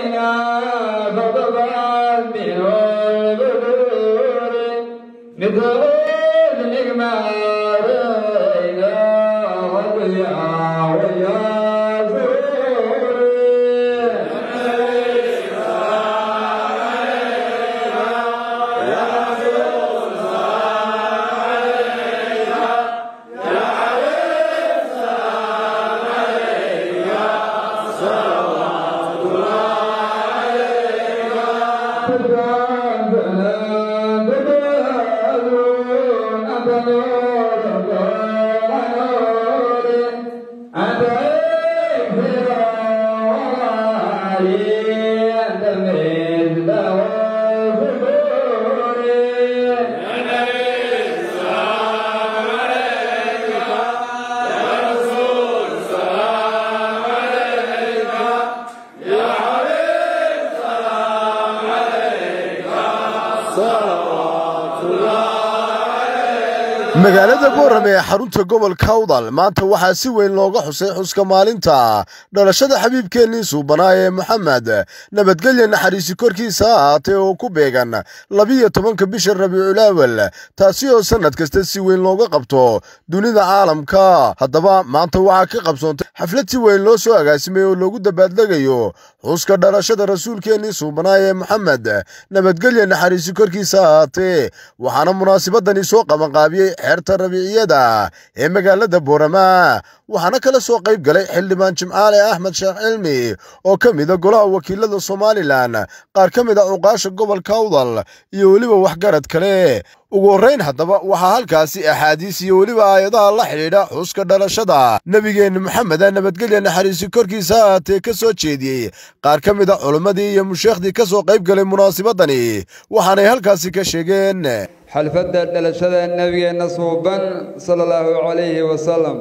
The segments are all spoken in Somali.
magaalada boorame ee xarunta gobolka awdal maanta waxaa si weyn looga xusay xuska maalinta dhalashada xabiibkeennii suubanaa ee moxamed nabadgelya naxariisi korkiisa ha ahaatee oo ku beegan labiyo tobanka bisha rabiiculaawal taasi oo sannad kasta si weyn looga qabto dunida caalamka haddaba maanta waxaa ka qabsoontay xaflad si weyn loo soo agaasimay oo loogu dabaaldhegayo xuska dhalashada rasuulkeennii suubanaa ee moxamed nabadgelya naxariisi korkiisa ha ahaatee waxaana munaasibadani soo qabanqaabiyey xeerta rabiiciyada ee magaalada boorama waxaana kala soo qayb galay xildhibaan jimcaale axmed sheekh cilmi oo ka mida golaha wakiilada somalilan qaar ka mid a cuqaasha gobolka awdal iyo weliba waxgarad kale ugu horrayn haddaba waxaa halkaasi axaadiis iyo weliba aayadaha la xidhiidha xuska dhalashada nebigeenna maxameda nabadgelya naxariisi korkiisa ahaatee ka soo jeediyey qaar ka mid a culimmadii iyo musheekhdii ka soo qayb galay munaasibadani waxaanay halkaasi ka sheegeen xalfadda dhalashada nebigeenna suuban sala allahu calayhi wasalam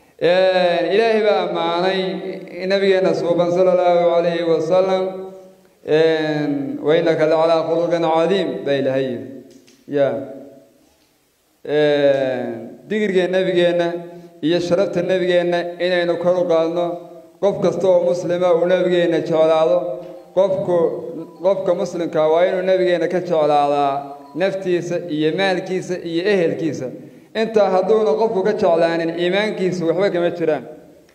ilaahay baa ammaanay nebigeenna suuban sala allahu calayhi wasalam wainaka lacalaa khuluqin cadiim baa ilaahay ya digirga nebigeenna iyo sharafta nebigeenna inaynu kor u qaadno qof kasta oo muslima uu nebigeenna jeclaado qofku qofka muslimka waa inuu nebigeenna ka jeclaadaa naftiisa iyo maalkiisa iyo ehelkiisa intaa hadduuna qofku ka jeclaanin iimaankiisu waxba kama jiraan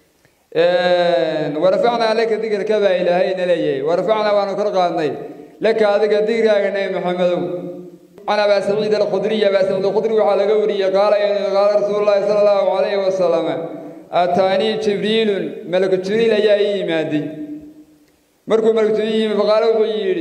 warafacnaa laka digrka baa ilaahayna leeyahay warafacnaa waanu kor qaadnay laka adiga digraaga nebi maxamedow can abaa saciid alkhudriy abaa saciid alkhudri waxaa laga wariyey qaala qaala rasuulu llahi sala allahu calayhi wasalam aataanii jibriilun malaku jibriil ayaa ii yimaaday markuu malaku jibriil yimi faqaale wuxuu yidhi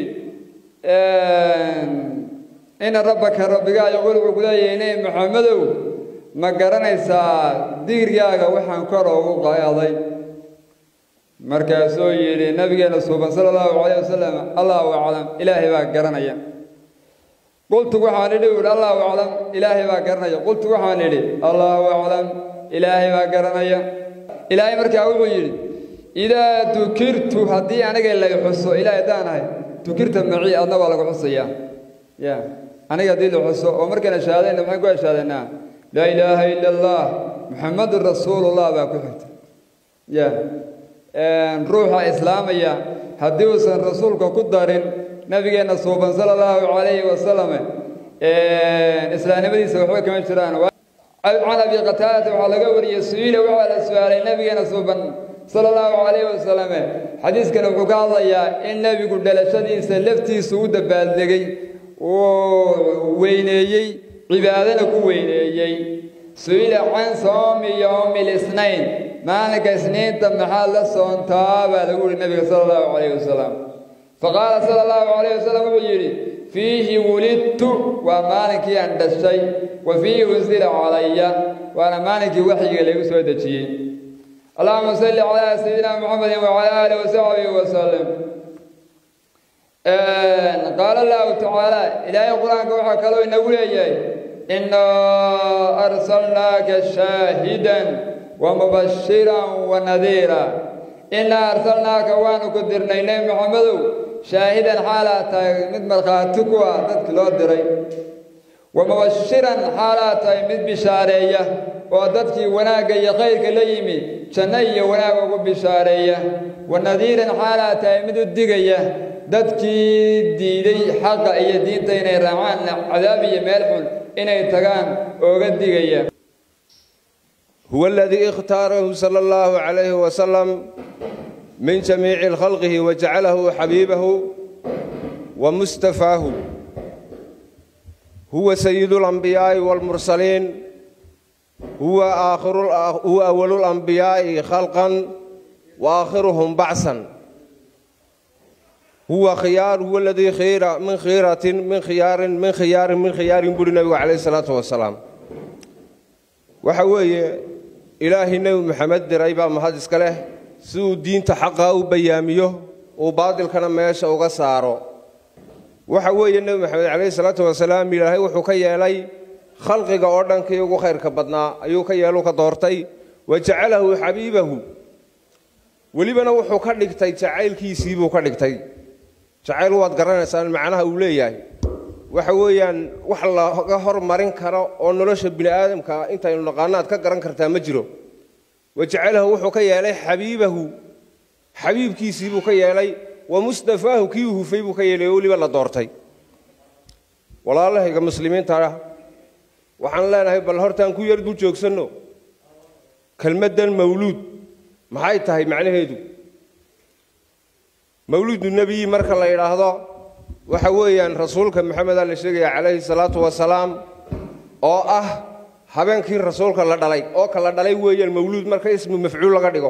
ina rabbaka rabbigaa yaquul wuxuu ku leeyahay nebi maxamedow ma garanaysaa digrigaaga waxaan kor ugu qaaday markaasuu yidhi nabigeena suuban sala allahu calayh wasalam allahu aclam ilaahay baa garanaya qultu waxaan idhi uhi allahu aclam ilaahay baa garanaya qultu waxaan idhi allahu aclam ilaahay baa garanaya ilaahay markaa wuxuu yidhi idaa dukirtu haddii aniga lay xuso ilaahay haddaan ahay dukirta maci adna waa lagu xusayaa ya aniga haddii la xuso oo markayna shahaadayna maxaan ku heshaadanaa laa ilaaha ila allah muxamadun rasuulullah baa ku xigta ya ruuxa islaamaya haddii uusan rasuulka ku darin nabigeenna suuban sala allahu calayhi wasalam islaamnimadiisa waxba kama jiraan can abi qataadata waxaa laga wariyey su-iila waxaa la su-aalay nabigeena suuban sala allahu calayhi wasalam xadiiskana wuxuu ka hadlayaa in nebigu dhalashadiisa laftiisu u dabaaldegay uu weyneeyey cibaadana ku weyneeyey su-ila can soomi yowmi lisnayn maalinka isniinta maxaad la soontaa baa lagu yihi nabiga sala allahu calayhi wasalam faqaala sala allahu calayh wasalam wuxuu yidhi fiihi wulidtu waa maalinkii aan dhashay wa fiihi unsila calaya waana maalinkii waxyiga lagu soo dejiyey allahuma salli calaa sayidina muxamedin wacala aalihi wasaxbihi wasalam qaala allahu tacaala ilaahay qur-aanka waxaa kaloo inagu leeyahay inaa arsalnaaka shaahidan wa mubashiran wa nadiira inaa arsalnaaka waanu ku dirnay nebi maxamedow shaahidan xaalaa tahay mid markhaati ku ah dadki loo diray wa mubashiran xaalaa tahay mid bishaareeya oo dadkii wanaagga iyo khayrka la yimi janno iyo wanaag ugu bishaareeya wanadiiran xaalaa tahay mid u digaya dadkii diiday xaqa iyo diinta inay raacaan cadaab iyo meel xun inay tagaan ooga digaya هو الذي اختاره صلى الله عليه وسلم من جميع خلقه وجعله حبيبه ومصطفاه هو سيد الأنبياء والمرسلين هو آخر هو أول الأنبياء خلقا وآخرهم بعثا هو خيار هو الذي خير من خيرة من خيار من خيار من خيار يقول النبي عليه الصلاة والسلام وحوي إلهي النبي محمد دريبا محدث كله سو دين تحقق وبياميه وباطل كان ماشى وقصاره وحوي النبي محمد عليه الصلاة والسلام إلهي وحكي لي خلقك أردن كي يقو خير كبدنا أيوك يالو كدورتي وجعله حبيبه ولبنا وحو كدغتي جعيلكيسii ka dhigtay jacayl waad garanaysaan macnaha uu leeyahay waxa weeyaan wax laga hormarin karo oo nolosha bini aadamka intaynu naqaano aad ka garan kartaa ma jiro wajacalahu wuxuu ka yeelay xabiibahu xabiibkiisii buu ka yeelay wa mustafaahu kii hufay buu ka yeelay oo weliba la doortay walaalahayga muslimiinta ah waxaan leenahay bal hortaan ku yar dul joogsanno kelmaddan mawluud maxay tahay macnaheedu mawluudu nebiyi marka la yidhaahdo waxa weeyaan rasuulka maxameda la sheegaya calayhi salaatu wasalaam oo ah habeenkii rasuulka la dhalay oo kala dhalay weeyaan mawluud marka ismu mafcuul laga dhigo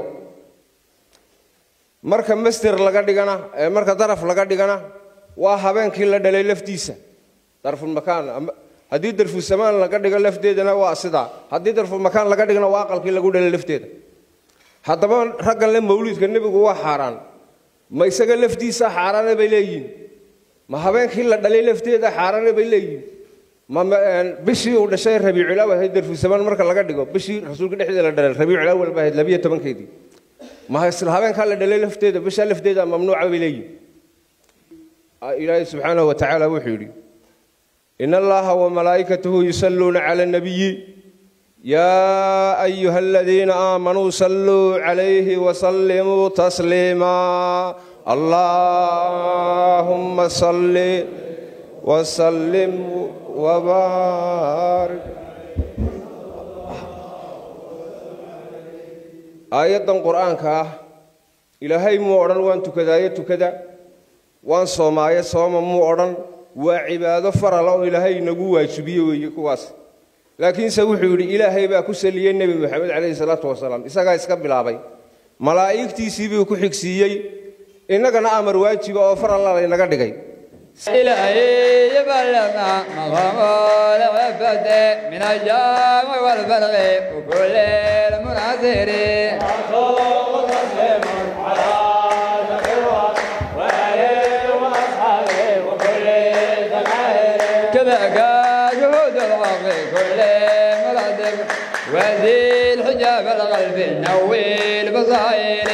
marka master laga dhigana ee marka daraf laga dhigana waa habeenkii la dhalay laftiisa darfulmakaan haddii darfusamaan laga dhigo lafteedana waa sidaa haddii darfulmakaan laga dhigana waa aqalkii lagu dhalay lafteeda haddaba raggan le mawluudka nebigu waa xaaraan ma isaga laftiisa xaaraane bay leeyihiin ma habeenkii la dhalay lafteeda xaaraane bay leeyihiin ma bishii uu dhashay rabiiculaaw ahayd darfusamaan marka laga dhigo bishii rasuulka dhexdeeda la dhalay rabiiculaaw walba ahayd labiyo tobankeedii ma isla habeenkaa la dhalay lafteeda bishaa lafteeda mamnuuca bay leeyihiin ilaahay subxaanahu wa tacaala wuxuu yidhi in allaha wamalaa'ikatahu yusalluuna cala annabiyi يا أيها الذين آمنوا صلوا عليه وسلموا تسليما اللهم صل وسلم وبارك آية القرآن كاه إلهي مو أرن وان تكذا تكذا وان صومايا صوم مو أرن وعبادة فرلا إلهي نجوا يشبيه ويكواس laakiinse wuxuu yidhi ilaahay baa ku saliyey nebi moxamed calayhi salaatu wasalaam isagaa iska bilaabay malaa'igtiisii buu ku xigsiiyey innagana amar waajiba oo far alla laynaga dhigay إلهي يبلغنا مقام العبد من الجام والفرق وكل المناظر كذاك جهود الحق كل مرادب وذي الحجاب القلب نوي البصائر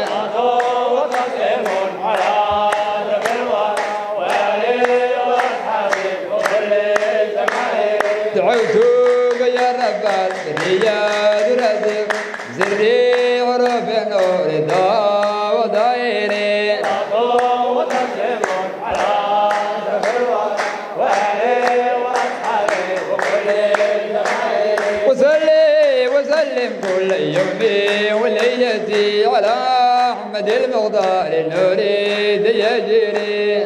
دعوتك يا رب الرياض رزق زري عرف نور دا ودائري وصلي وسلم كل يوم وليلتي على احمد المغدار نريد يجري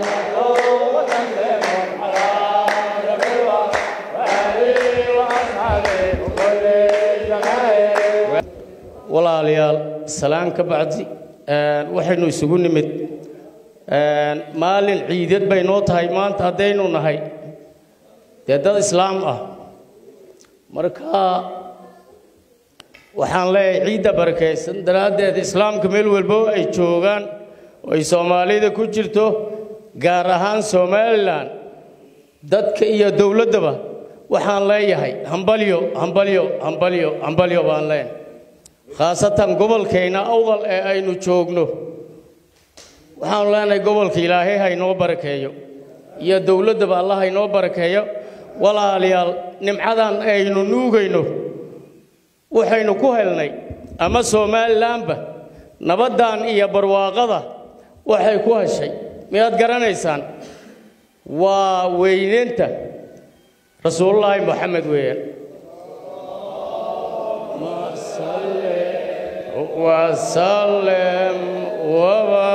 walaalayaal salaan ka bacdi waxaynu isugu nimid maalin ciidad bay noo tahay maanta haddaynu nahay dee dad islaam ah marka waxaan leeyahay ciidda barakaysan daraaddeed islaamka meel walbo ay joogaan oo ay soomaalida ku jirto gaar ahaan somalilan dadka iyo dowladdaba waxaan leeyahay hambalyo hambalyo hambalyo hambalyo baan leenahay khaasatan gobolkayna awdal ee aynu joogno waxaanu leenahay gobolka ilaahay haynoo barakeeyo iyo dowladdaba allah haynoo barakeeyo walaalayaal nimcadan aynu nuugayno waxaynu ku helnay ama somalilanba nabaddan iyo barwaaqada waxay ku heshay miyaad garanaysaan waa weyneynta rasuulullaahi moxamed weeyaan wasalem waba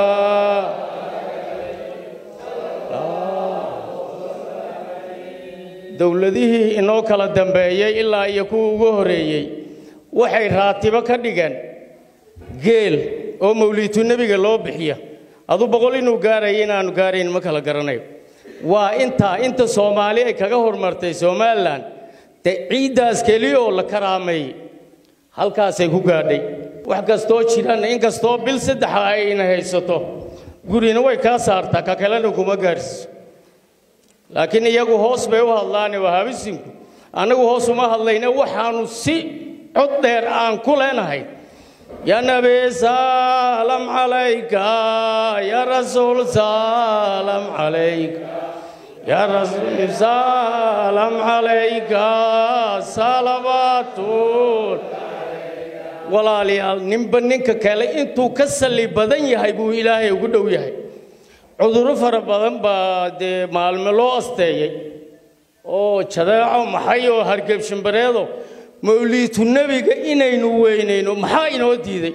dowladihii inoo kala dambeeyey ilaa iyo kuwa ugu horreeyey waxay raatibo ka dhigeen geel oo mawliitu nebiga loo bixiya adu boqol inuu gaaraya inaanu gaarayn ma kala garanayo waa intaa inta soomaali ay kaga hormartay somalilan dee ciiddaas keliya oo la karaameeyey halkaasay ku gaadhay wax kastoo jiraan inkastoo bil saddexa ayna haysato gurina way kaa saartaa ka kalena kuma gaadhsiiso laakiin iyagu hoos bay u hadlaane wahabisinku annagu hoos uma hadlayne waxaannu si cod dheer aan ku leenahay يا نبي سلام عليك يا رسول سلام عليك يا رسول سلام عليك صلوات walaalayaal ninba ninka kale intuu ka salli badan yahay buu ilaahay ugu dhow yahay cudurro fara badan baa dee maalme loo asteeyey oo jadeeco maxay oo hargebshimbareedo mawliitu nebiga inaynu weynayno maxaa inoo diiday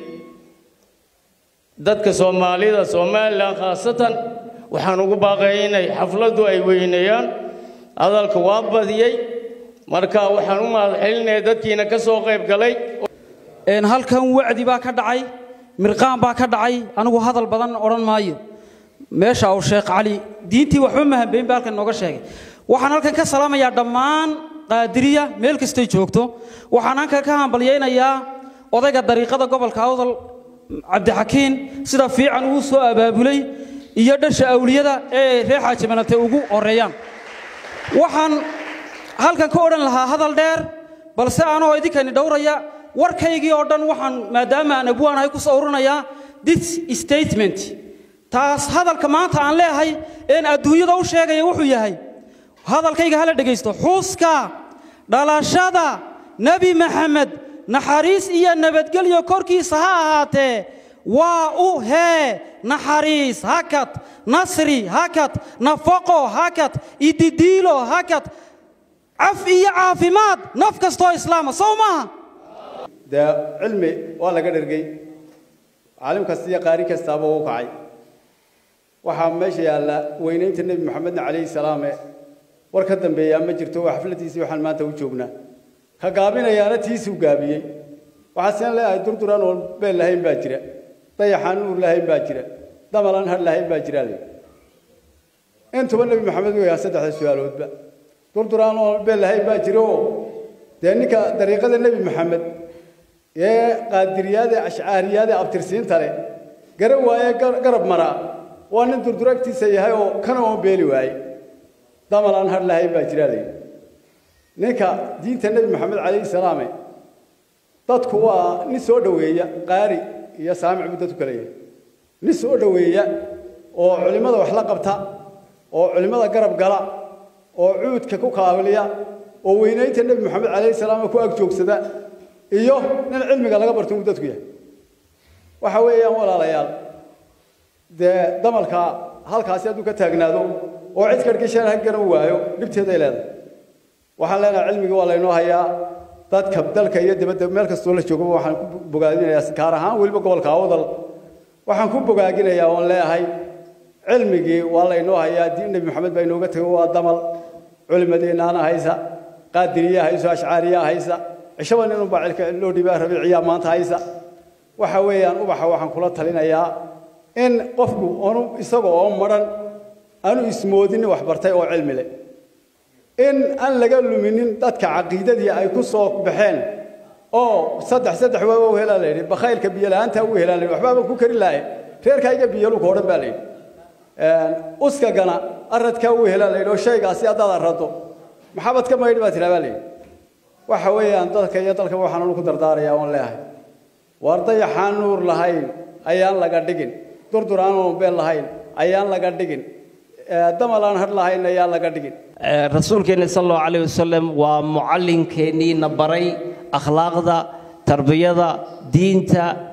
dadka soomaalida somalilan khaasatan waxaan ugu baaqaya inay xafladdu ay weyneeyaan hadalka waa badiyey marka waxaan u mahad celinaya dadkiina ka soo qayb galay halkan wacdi baa ka dhacay mirqaan baa ka dhacay anigu hadal badan odhan maayo meesha uu sheekh cali diintii waxba mahambeyn baa halkan nooga sheegay waxaan halkan ka salaamayaa dhammaan qaadiriya meel kastay joogto waxaan halkan ka hambalyaynayaa odayga dariiqada gobolka awdal cabdixakiin sida fiican uu soo abaabulay iyo dhasha awliyada ee reer xaaji malante ugu horeeyaan waxaan halkan ka odhan lahaa hadal dheer balse anoo idinkani dhowraya warkaygii oo dhan waxaan maadaama aan abwaanahay ku soo urinayaa this statement taas hadalka maanta aan leeyahay een adduunyada u sheegaya wuxuu yahay hadalkayga hala dhegaysto xuska dhalashada nebi maxamed naxariis iyo nabadgelyo korkiisa ha ahaatee waa u hee naxariis hakad nasri hakad nafaqo hakad ididiilo hakad caf iyo caafimaad naf kastoo islaama sow maaha dee cilmi waa laga dhergey caalim kasta iyo qaari kastaaba u kacay waxaa meesha yaalla weynaynta nebi maxamedna calayhi salaame war ka dambeeyaa ma jirto waa xafladiisii waxaan maanta u joognaa ka gaabinayaana tiisuu gaabiyey waxaa sian leeyahay durduraan oon beel lahayn baa jira dayaxaan nuur lahayn baa jira damalaan har lahayn baa jira le intuba nebi maxamed weyaa saddexda su-aaloodba durduraan oon beel lahayn baa jira oo dee ninka dariiqada nebi maxamed ee qaadiriyaade ashcaariyaade abtirsiinta leh garan waaye garab maraa waa nin durduro agtiisa yahay oo kana oon beeli waaye damalaan har lahayn baa jira le ninka diinta nebi maxamed calayhi salaame dadku waa nin soo dhoweeya qaari iyo saamic buu dadku kala yahay nin soo dhoweeya oo culimmada wax la qabta oo culimmada garab gala oo cuudka ku kaabiliya oo weynaynta nebi maxamed calayhi salaam ku ag joogsada iyo nin cilmiga laga barto uu dadku yahay waxa weeyaan walaalayaal dee damalka halkaasi hadduu ka taagnaado oo cid karkishaan ha garan waayo dhibteeday leedahay waxaan leenahay cilmigii waa laynoo hayaa dadka dalka iyo dibadda meel kastoo la joogaba waxaan ku bogaadinayaa gaar ahaan weliba gobolka awdal waxaan ku bogaaginayaa oon leeyahay cilmigii waa laynoo hayaa diin nebi maxamed baa inooga tegay waa damal culimadeennaana haysa qaadiriya hayso ashcaariya haysa cishaba ninunbaa cilka loo dhibaa rabiiciya maanta haysa waxa weeyaan ubaxa waxaan kula talinayaa in qofku onu isaga oo maran aanu ismoodinin wax bartay oo cilmi leh in aan laga luminin dadka caqiidadii ay ku soo baxeen oo saddex saddex waaba u helaa la yidhi bakhaylka biyo la'aanta u helaa la yidhi waxbaaba ku kari laaye reerkayga biyaluka odhan baa la yidhi uskagana aradkaa u helaa la yidhi oo shaygaasi haddaad arado maxabad ka maydhi baa tiraa baa la yidhi waxa weeyaan dadka iyo dalka waxaan anu ku dardaarayaa oon leeyahay waar dayaxaan nuur lahayn ayaan laga dhigin durdur aan oon beel lahayn ayaan laga dhigin damal aan har lahayn ayaan laga dhigin rasuulkeenna sal allahu calayh wasalam waa mucallinkeennii na baray akhlaaqda tarbiyada diinta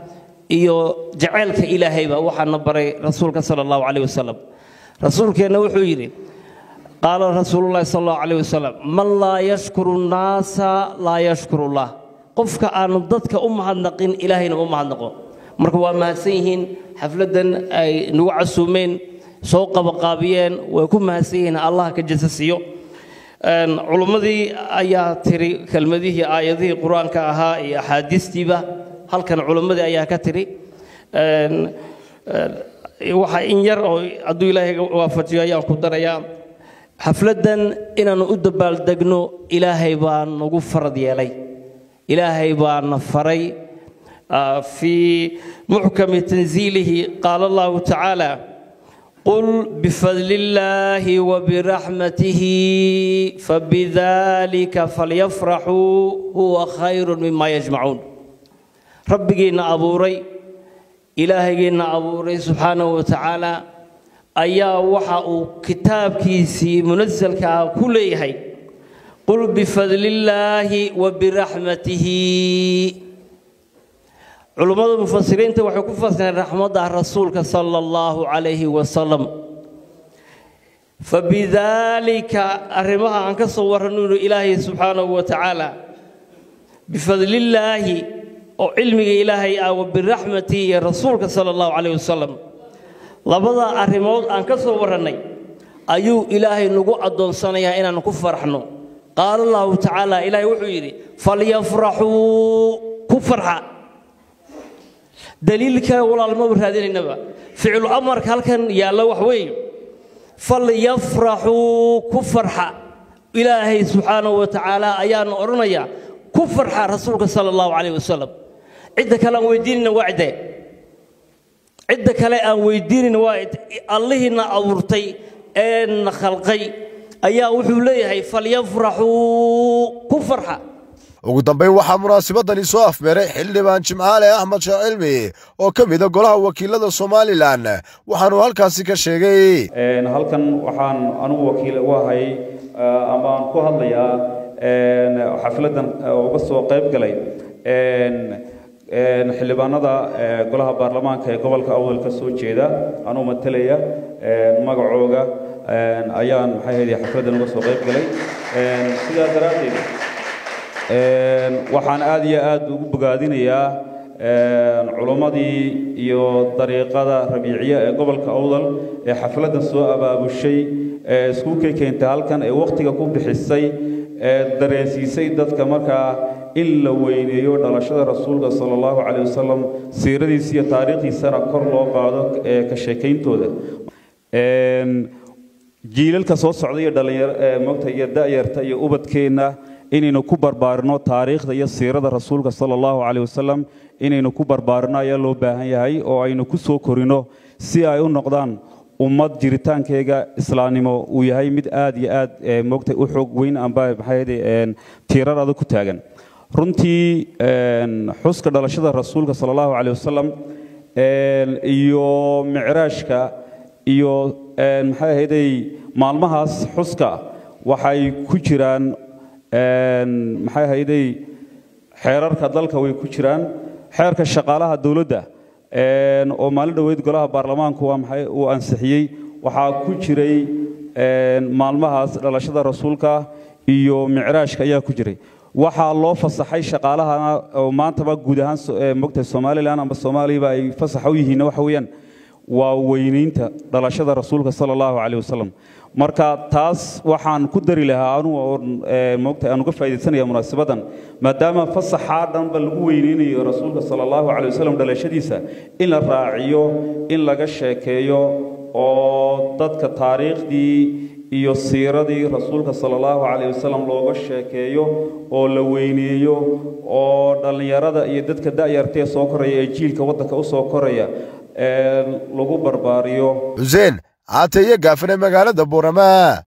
iyo jaceylka ilaahayba waxaana baray rasuulka sala allahu calayh wasalam rasuulkeenna wuxuu yidhi qaala rasuulullahi sala allahu calayh wasalam man laa yashkuru nnaasa laa yashkuru llah qofka aanu dadka u mahadnaqin ilaahayna u mahadnaqo marka waa mahadsan yihiin xafladdan ay nagu casuumeen soo qabaqaabiyeen way ku mahadsan yihiin allah ka jasa siiyo culummadii ayaa tiri kelmadihii aayadihii qur-aanka ahaa iyo axaadiistiiba halkan culummadii ayaa ka tiri waxa in yar oo hadduu ilaahay waafajiyo ayaan ku darayaa xafladdan inaannu u dabaaldegno ilaahay baa nagu farad yeelay ilaahay baana faray fii muxkami tanziilihi qaala allahu tacaala قل بفضل الله وبرحمته فبذلك فليفرحوا هو خير مما يجمعون ربنا أبوري إلهينا أبوري سبحانه وتعالى أيا وحا كتاب كيسي منزل كل يحي قل بفضل الله وبرحمته culummada mufasiriinta waxay ku fasireen raxmadda rasuulka sala allahu calayhi wasalam fabidaalika arrimaha aan ka soo warranayno ilaahay subxaanahu wa tacaala bifadlillaahi oo cilmiga ilaahay ah wa biraxmatihi iyo rasuulka sala allahu calayhi wasalam labada arrimood aan ka soo warrannay ayuu ilaahay nagu addoonsanayaa inaan ku faraxno qaala allahu tacaala ilaahay wuxuu yidhi falyafraxuu ku farxa daliilka walaalmaba raadinaynaba ficlu amarka halkan yaalla wax weeye falyafraxuu ku farxa ilaahay subxaanahu wa tacaala ayaana odhanayaa ku farxa rasuulka sala allahu calayh wasalam cidda kale aan weydiinayna waa cidde cidda kale aan weydiinayna waa allihiina abuurtay ee na khalqay ayaa wuxuu leeyahay falyafraxuu ku farxa ugu dambayn waxaa munaasabadani soo afmeeray xildhibaan jimcaale axmed sheekh cilmi oo ka mida golaha wakiilada somalilan waxaanuu halkaasi ka sheegay halkan waxaan anugu wakiil u ahay ama aan ku hadlayaa xafladdan uga soo qayb galay xildhibaanada golaha baarlamaanka ee gobolka awdal ka soo jeeda anuu matalaya magacooga ayaan maxay ahayd xafladdan uga soo qayb galay sidaa daraaddeed waxaan aad iyo aad ugu bogaadinayaa culummadii iyo dariiqada rabiiciya ee gobolka awdal ee xafladdan soo abaabushay ee iskuulkay keentay halkan ee wakhtiga ku bixisay ee dareensiisay dadka markaa in la weyneeyo dhalashada rasuulka sala allahu calayh wasalam siiradiisa iyo taariikhdiisana kor loo qaado ee ka sheekayntooda jiilalka soo socda iyo dhalinyaro mogta iyo da'yarta iyo ubadkeenna inaynu ku barbaarino taariikhda iyo siirada rasuulka sala allahu calayh wasalam inaynu ku barbaarino ayaa loo baahan yahay oo aynu ku soo korino si ay u noqdaan ummad jiritaankeyga islaamnimo uu yahay mid aad iyo aad mogtay u xoog weyn amba maxayde tiirar adag ku taagan runtii xuska dhalashada rasuulka sala allahu calayh wasalam iyo micraashka iyo maxay ahayday maalmahaas xuska waxay ku jiraan maxay ahayday xeerarka dalka way ku jiraan xeerka shaqaalaha dowladda oo maalin dhoweyd golaha baarlamaanku waa maxay uu ansixiyey waxaa ku jiray maalmahaas dhalashada rasuulka iyo micraashka ayaa ku jiray waxaa loo fasaxay shaqaalahana oo maantaba guud ahaan mogtahay somalilan amba soomaaliba ay fasaxa u yihiin waxa weeyaan waa weynaynta dhalashada rasuulka sala allahu calayh wasalam marka taas waxaan ku dari lahaa anugu oo moogtahay aan uga faaidaysanaya munaasabaddan maadaama fasaxaa dhanba lagu weyneynayo rasuulka sala allahu calay wasalam dhalashadiisa in la raaciyo in laga sheekeeyo oo dadka taariikhdii iyo siiradii rasuulka sala allahu calayh wasalam looga sheekeeyo oo la weyneeyo oo dhallinyarada iyo dadka da'yartee soo koraya ee jiilka waddanka u soo koraya lagu barbaariyo xuseen caate iyo gaafane magaalada buurama